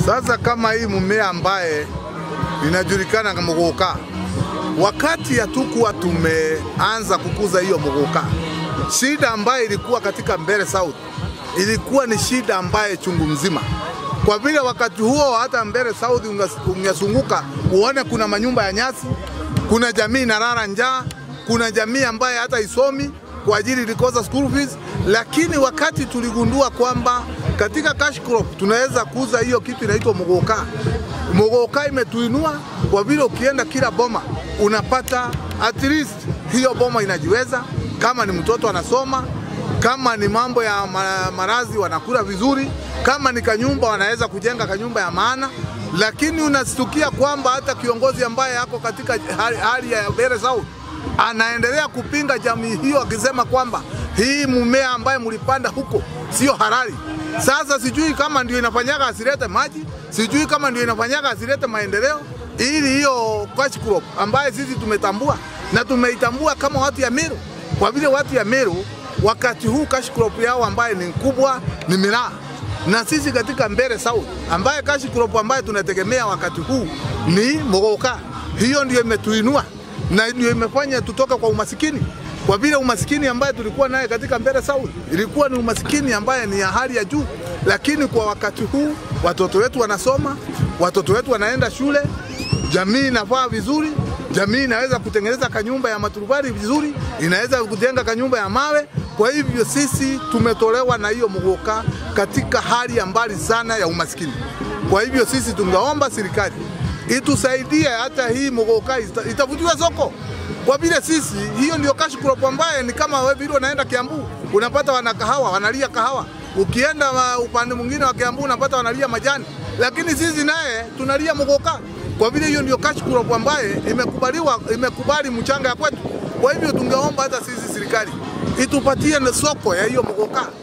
Sasa kama hii mmea ambaye inajulikana kama muguka, wakati hatukuwa tumeanza kukuza hiyo muguka, shida ambayo ilikuwa katika Mbeere South ilikuwa ni shida ambaye chungu mzima, kwa vile wakati huo hata Mbeere South ungesunguka uone kuna manyumba ya nyasi, kuna jamii inalala njaa, kuna jamii ambaye hata isomi kwa ajili ilikosa school fees, lakini wakati tuligundua kwamba katika cash crop tunaweza kuuza hiyo kitu inaitwa muguka. Muguka imetuinua kwa vile ukienda kila boma unapata at least hiyo boma inajiweza, kama ni mtoto anasoma, kama ni mambo ya marazi wanakula vizuri, kama ni kanyumba wanaweza kujenga kanyumba ya maana, lakini unastukia kwamba hata kiongozi ambaye ako katika hali, hali ya Mbeere South anaendelea kupinga jamii hiyo akisema kwamba hii mmea ambaye mlipanda huko sio halali. Sasa sijui kama ndio inafanyaga asilete maji, sijui kama ndio inafanyaga asilete maendeleo, ili hiyo cash crop ambaye sisi tumetambua na tumeitambua kama watu ya Meru, kwa vile watu ya Meru wakati huu cash crop yao ambaye ni kubwa ni miraa, na sisi katika Mbeere South ambaye cash crop ambaye tunategemea wakati huu ni muguka. Hiyo ndio imetuinua na ndio imefanya tutoka kwa umasikini, kwa vile umasikini ambaye tulikuwa naye katika Mbeere South ilikuwa ni umasikini ambaye ni ya hali ya juu, lakini kwa wakati huu watoto wetu wanasoma, watoto wetu wanaenda shule, jamii inafaa vizuri, jamii inaweza kutengeneza kanyumba ya maturubali vizuri, inaweza kujenga kanyumba ya mawe. Kwa hivyo sisi tumetolewa na hiyo muguka katika hali ya mbali sana ya umasikini. Kwa hivyo sisi tungeomba serikali itusaidie hata hii muguka itafutiwe soko, kwa vile sisi hiyo ndio cash crop ambaye ni kama wewe vile unaenda Kiambu unapata wana kahawa wanalia kahawa, ukienda upande mwingine wa Kiambu unapata wanalia majani, lakini sisi naye tunalia muguka, kwa vile hiyo ndio cash crop ambaye imekubaliwa imekubali mchanga ya kwetu. Kwa hivyo tungeomba hata sisi serikali itupatie soko ya hiyo muguka.